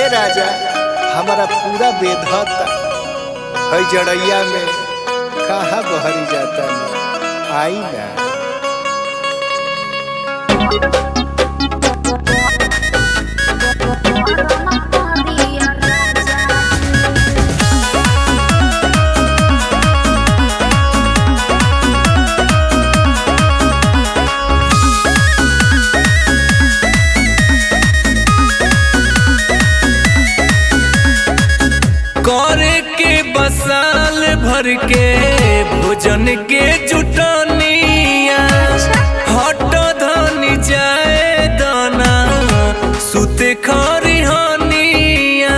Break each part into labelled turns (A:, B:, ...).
A: राजा हमारा पूरा बेधता है जड़ैया में कहाँ बहरी जाता ना आई ना
B: करे के बसाल भर के भोजन के जुटनिया हट धनी जाए दाना सुते खरी हनिया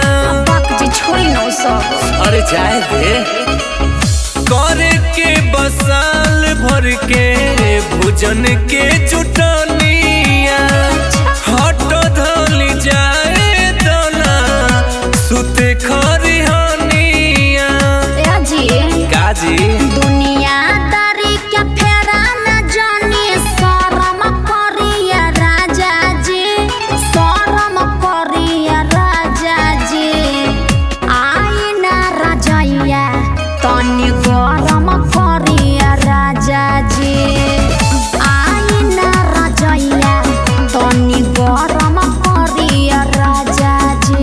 B: अरे जाए दे करे के बसाल भर के भोजन के जुटनिया हट धनी जाए दाना सुते खरी हनिया काजी
C: दुनियादारी के फेरा न जानी शरम करिया राजा जी शरम करिया राजा जी आई ना राजैया तनी गरम करिया राजा जी आई ना राजैया तनी गरम करिया राजा जी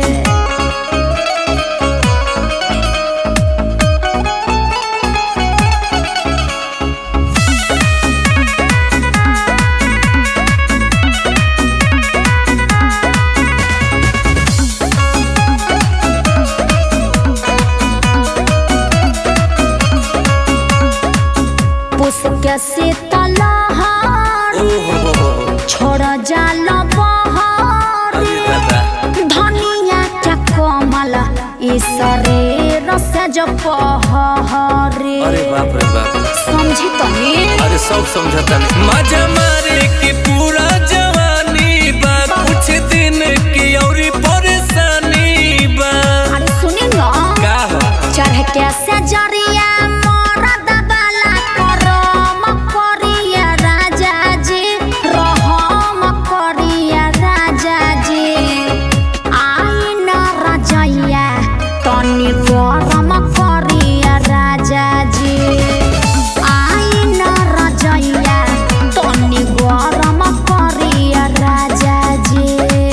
C: पुष्क शीतलहर
B: ओ हो हो हो
C: छोड़ जाल बहर
B: अरे दादा
C: धनिया के कोमल ई शरीर से जो पहरे
B: अरे बाप रे बाप
C: समझी तनी
B: अरे सब समझता नहीं मजा मारे की पूरा जवानी बा कुछ दिन की और परेशानी बा
C: अरे सुनी न
B: का हो
C: चढ़ के से जरिया मरद बाला करम करिया राजा जी रहम करिया राजा जी आई न रजैया तनी गरम करिया राजा जी आई न रजैया तनी गरम करिया राजा जी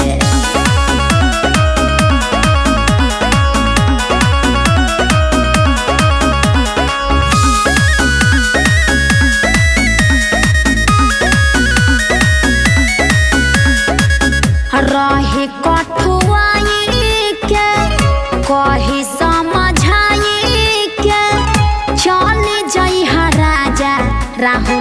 C: रहे कठुआई के कही समझाई के चल जई राजा राहुल